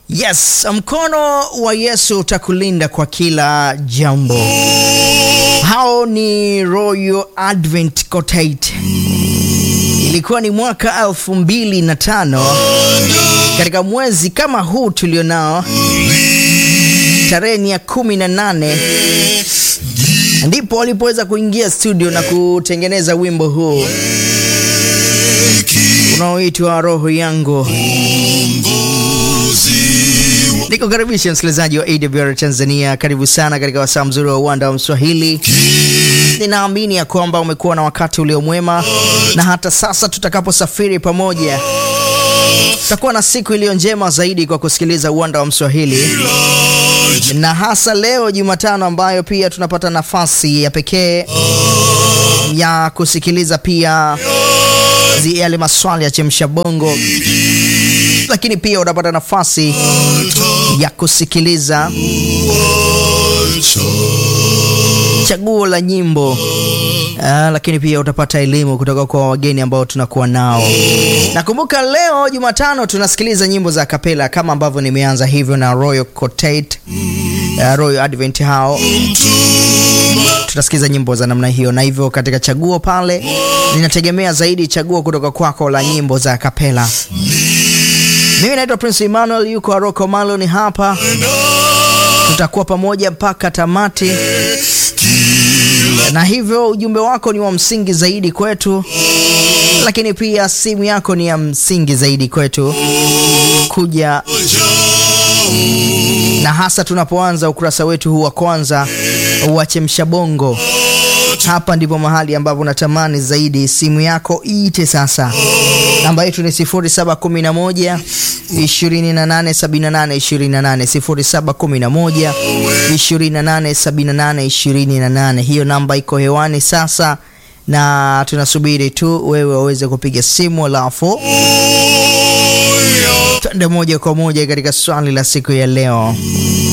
Yes, mkono wa Yesu utakulinda kwa kila jambo. Hao ni Royal Advent Quartet. Ilikuwa ni mwaka elfu mbili na tano katika mwezi kama huu tulionao, tarehe ni ya kumi na nane ndipo walipoweza kuingia studio na kutengeneza wimbo huu unaoitwa Roho Yangu. Nikukaribisha msikilizaji wa AWR Tanzania, karibu sana katika wasaa mzuri wa uwanda wa Mswahili. Ninaamini ya kwamba umekuwa na wakati uliomwema, na hata sasa tutakaposafiri pamoja, tutakuwa na siku iliyo njema zaidi kwa kusikiliza uwanda wa Mswahili, na hasa leo Jumatano, ambayo pia tunapata nafasi ya pekee ya kusikiliza pia yale maswali ya chemsha bongo, lakini pia utapata nafasi ya kusikiliza chaguo la nyimbo. Aa, lakini pia utapata elimu kutoka kwa wageni ambao tunakuwa nao. Nakumbuka leo Jumatano tunasikiliza nyimbo za kapela kama ambavyo nimeanza hivyo na Royal Quartet, uh, Royal Advent hao tutasikiza nyimbo za namna hiyo, na hivyo katika chaguo pale ninategemea zaidi chaguo kutoka kwako la nyimbo za kapela. Mimi naitwa Prince Emmanuel, yuko Aroko Maloni hapa, tutakuwa pamoja mpaka tamati, na hivyo ujumbe wako ni wa msingi zaidi kwetu, lakini pia simu yako ni ya msingi zaidi kwetu kuja na hasa tunapoanza ukurasa wetu huu wa kwanza wa Chemsha Bongo. Hapa ndipo mahali ambapo natamani zaidi simu yako iite sasa. Namba yetu ni 0711 2878 28, 0711 2878 28. Hiyo namba iko hewani sasa, na tunasubiri tu wewe waweze kupiga simu, alafu twende moja kwa moja katika swali la siku ya leo.